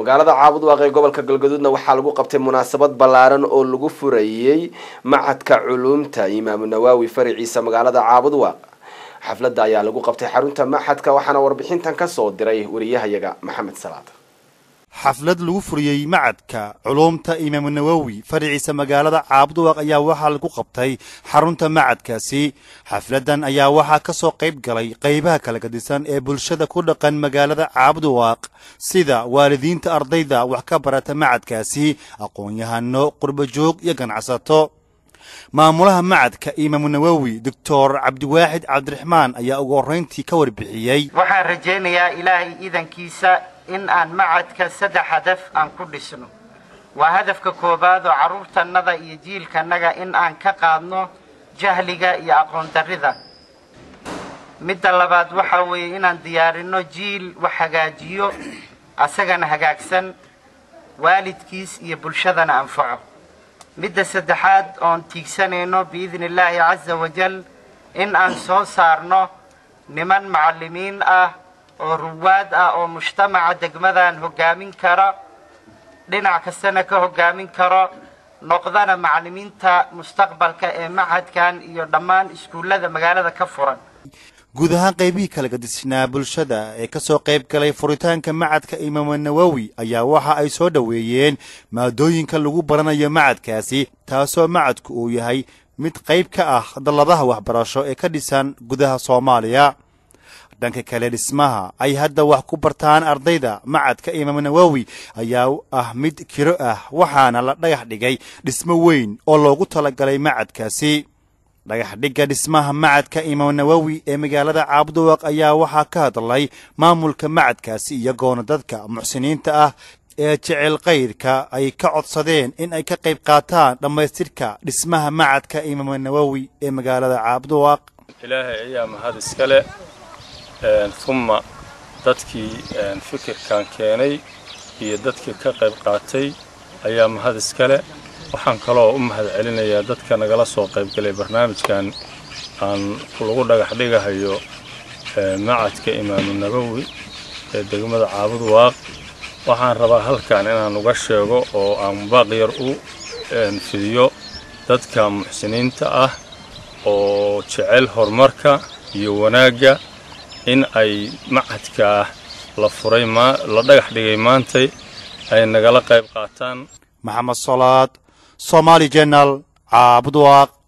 magaalada caabudwaaq ee gobolka galgaduudna waxaa lagu qabtay munaasabad ballaaran oo lagu furayey macadka culuumta imaamu nawaawi faraciisa magaalada caabudwaaq xafladda ayaa lagu qabtay xarunta maxadka waxaana warbixintan kasoo diray wariyahayaga maxamed salaad xaflad lagu furiyey macadka culuumta imaamu nawowi faraciisa magaalada caabudwaaq ayaa waxaa lagu qabtay xarunta macadkaasi xafladdan ayaa waxaa ka soo qayb galay qaybaha kala gadisan ee bulshada ku dhaqan magaalada caabudwaaq sida waalidiinta ardayda wax ka barata macadkaasi aqoon-yahano qurbajoog iyo ganacsato maamulaha macadka imaamu nawowi doctor cabdiwaaxid cabdiraxmaan ayaa ugu horrayntii ka warbixiyey waxaan rajaynayaa ilaahay iidankiisa in aan macadka saddex hadaf aan ku dhisno waa hadafka koowaad oo carruurtannada iyo jiilkannaga in aan ka qaadno jahliga iyo aqoon darrida midda labaad waxaa weeye inaan diyaarinno jiil wax hagaajiyo asagana hagaagsan waalidkiis iyo bulshadana anfaco midda saddexaad oon tiigsanayno biidni illaahi casa wajal in aan soo saarno niman macallimiin ah oo ruwaad ah oo mujtamaca degmadan hoggaamin kara dhinac kastana ka hoggaamin karo noqdana macallimiinta mustaqbalka ee macadkan iyo dhammaan iskuullada magaalada ka furan guud ahaan qaybihii kala gadisnaa bulshada ee ka soo qayb galay furitaanka macadka imaamu nawowi ayaa waxa ay soo dhoweeyeen maadooyinka lagu baranayo macadkaasi taasoo macadku uu yahay mid qayb ka ah dalladaha waxbarasho ee ka dhisan gudaha soomaaliya dhanka kale dhismaha ay hadda wax ku bartaan ardayda macadka imaamu nawowi ayaa ah mid kiro ah waxaana la dhagax dhigay dhismo weyn oo loogu talagalay macadkaasi dhagax dhigga dhismaha macadka imaamu nawowi ee magaalada caabudwaaq ayaa waxaa ka hadlay maamulka macadkaasi iyagoona dadka muxsiniinta ah ee jecel kayrka ay ka codsadeen in ay ka qayb qaataan dhammaystirka dhismaha macadka imaamu nawowi ee magaalada caabudwaaq ilaahay ayaa mahad iskale uma dadkii fikirkan keenay iyo dadkii ka qayb qaatay ayaa mahad iskale waxaan kaloo u mahad celinayaa dadka nagala soo qaybgalay barnaamijkan aan lagu dhagax dhigahayo macadka imaamu nabowi ee degmada caabud waaq waxaan rabaa halkan inaan uga sheego oo aan baaq yar u fidiyo dadka muxsiniinta ah oo jecel horumarka iyo wanaagga in ay macadka la furay la dhagax dhigay maantay ay nagala qayb qaataan maxamed salaad somaali jenal caabudwaaq